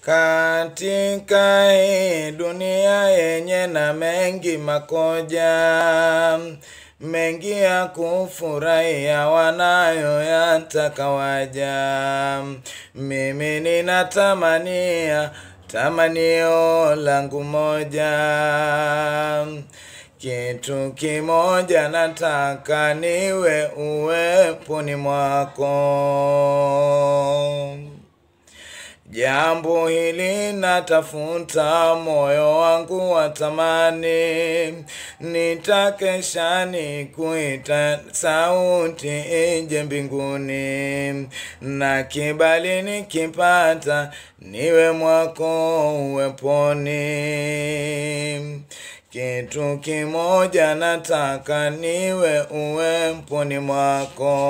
Katika hii dunia yenye na mengi makoja, mengi ya kufurahia wanayoyataka waja, mimi ninatamania tamanio langu moja, kitu kimoja nataka niwe uweponi mwako. Jambo hili natafuta, moyo wangu watamani, nitakesha nikuita, sauti ije mbinguni, na kibali nikipata, niwe mwako uweponi. Kitu kimoja nataka, niwe uweponi mwako.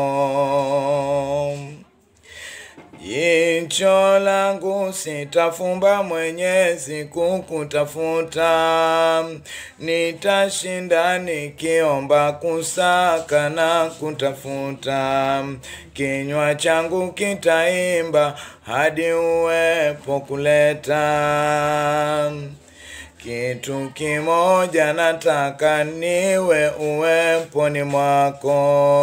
Jicho langu sitafumba Mwenyezi kukutafuta, nitashinda nikiomba kusaka na kutafuta. Kinywa changu kitaimba hadi uwepo kuleta. Kitu kimoja nataka niwe uweponi mwako.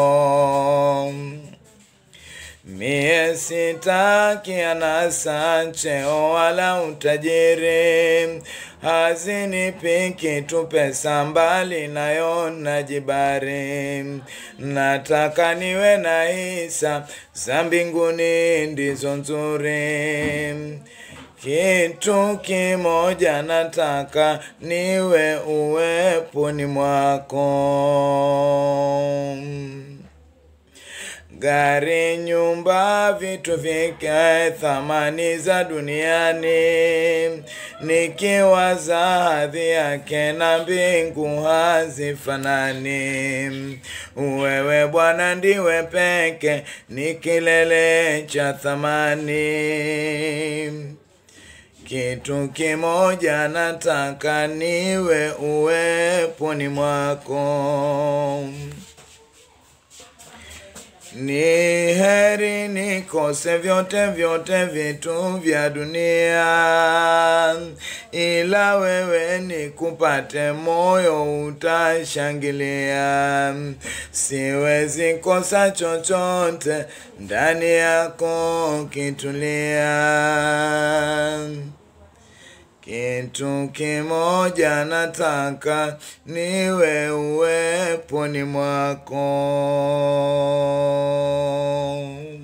Mie sitaki anasa, cheo wala utajiri, hazinipi kitu pesa, mbali nayo najibari. Nataka niwe na hisa za mbinguni, ndizo nzuri. Kitu kimoja nataka niwe uweponi mwako. Gari, nyumba, vitu vikae thamani za duniani, nikiwaza hadhi yake na mbingu hazifanani. Wewe Bwana ndiwe peke, ni kilele cha thamani. Kitu kimoja nataka niwe uweponi mwako. Ni heri nikose vyote vyote vitu vya dunia, ila wewe nikupate, moyo utashangilia. Siwezi kosa chochote, ndani yako kitulia. Kitu kimoja nataka niwe uweponi mwako.